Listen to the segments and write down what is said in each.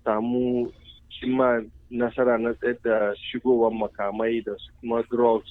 samu cimma nasara na tsayar da shigowar makamai da kuma drugs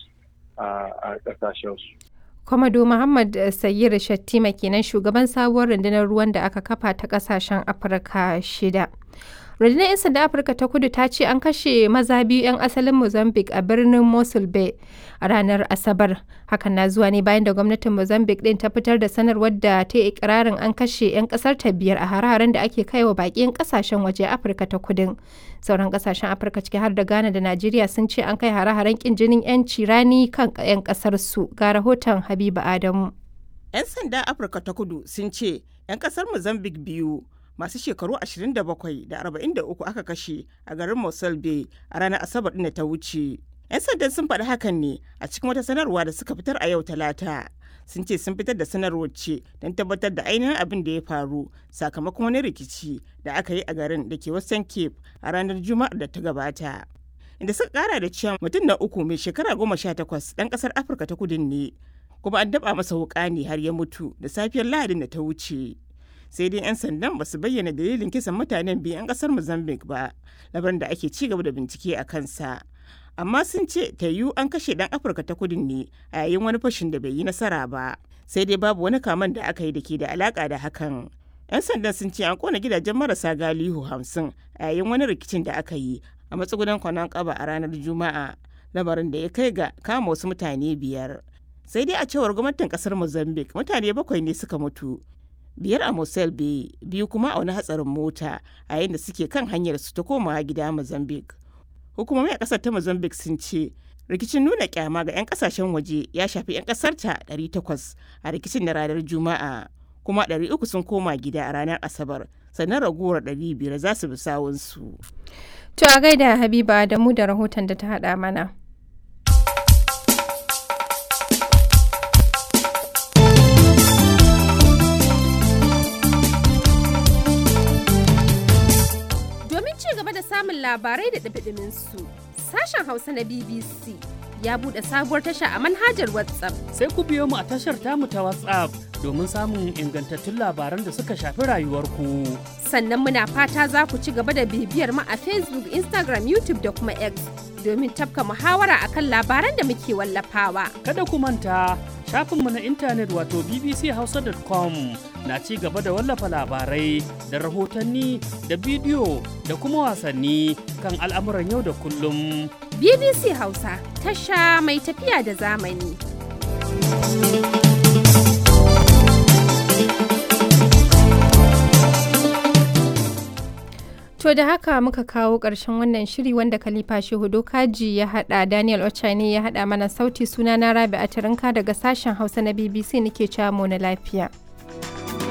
a ƙasashensu. Kwamado Muhammad Sayyid Shattima kenan shugaban sabuwar rundunar ruwan da aka kafa ta kasashen Afirka shida. Rundunar 'yan sanda Afirka ta kudu ta ce an kashe maza biyu 'yan asalin Mozambique a birnin Mosul Bay a ranar Asabar. Hakan na zuwa ne bayan da gwamnatin Mozambique din ta fitar da sanarwar da ta yi ikirarin an kashe 'yan kasar ta biyar a hare-haren da ake kai wa baƙin kasashen waje Afirka ta kudin. Sauran kasashen Afirka ciki har da Ghana da Najeriya sun ce an kai hare-haren kin jinin 'yanci rani kan 'yan kasar su. Ga rahoton Habiba Adamu. 'Yan sanda Afirka ta kudu sun ce 'yan kasar Mozambique biyu masu shekaru 27 da 43 aka kashe a garin Mosul Bay a ranar Asabar da ta wuce. 'Yan sandan sun faɗi hakan ne a cikin wata sanarwa da suka fitar a yau Talata. Sun ce sun fitar da sanarwar ce don tabbatar da ainihin abin da ya faru sakamakon wani rikici da aka yi a garin da ke Western Cape a ranar Juma'ar da ta gabata. Inda suka kara da cewa mutum na uku mai shekara goma sha takwas ɗan ƙasar Afirka ta kudin ne kuma an daba masa wuƙa ne har ya mutu da safiyar Lahadin da ta wuce. sai dai 'yan sandan ba su bayyana dalilin kisan mutanen biyu 'yan kasar mozambique ba labarin da ake ci gaba da bincike a kansa amma sun ce ta yiwu an kashe dan afirka ta kudin ne a yayin wani fashin da bai yi nasara ba sai dai babu wani kaman da aka yi da ke da alaka da hakan 'yan sandan sun ce an kona gidajen marasa galihu hamsin a yayin wani rikicin da aka yi a matsugunan kwanan kaba a ranar juma'a lamarin da ya kai ga kama wasu mutane biyar sai dai a cewar gwamnatin kasar mozambique mutane bakwai ne suka mutu biyar a Mosel Bay biyu kuma a wani hatsarin mota a yayin da suke kan hanyar su ta komawa gida Mozambique. Hukumomi a kasar ta Mozambique sun ce rikicin nuna kyama ga 'yan kasashen waje ya shafi 'yan kasar ta 800 a rikicin na ranar Juma'a kuma 300 sun koma gida a ranar Asabar sannan raguwar 500 za su bi sawunsu. To a gaida Habiba da mu da rahoton da ta haɗa mana. samun labarai da ɗabiɗimin su. Sashen Hausa na BBC ya buɗe sabuwar tasha a manhajar WhatsApp. Sai ku biyo mu a tashar tamu ta WhatsApp domin samun ingantattun labaran da suka shafi rayuwarku. Sannan muna fata za ku ci gaba da bibiyar mu a Facebook, Instagram, YouTube da kuma X domin tafka muhawara akan labaran da muke wallafawa. Kada ku manta shafinmu na intanet wato bbchausa.com na ci gaba da wallafa labarai da rahotanni da bidiyo da kuma wasanni kan al'amuran yau da kullum. BBC Hausa tasha mai tafiya da zamani. To da haka muka kawo ƙarshen wannan shiri wanda Khalifa Shehu Dokaji ya haɗa Daniel Ochani ya haɗa mana sauti sunana Rabi Atirinka daga sashen Hausa na BBC nake cewa mu na lafiya.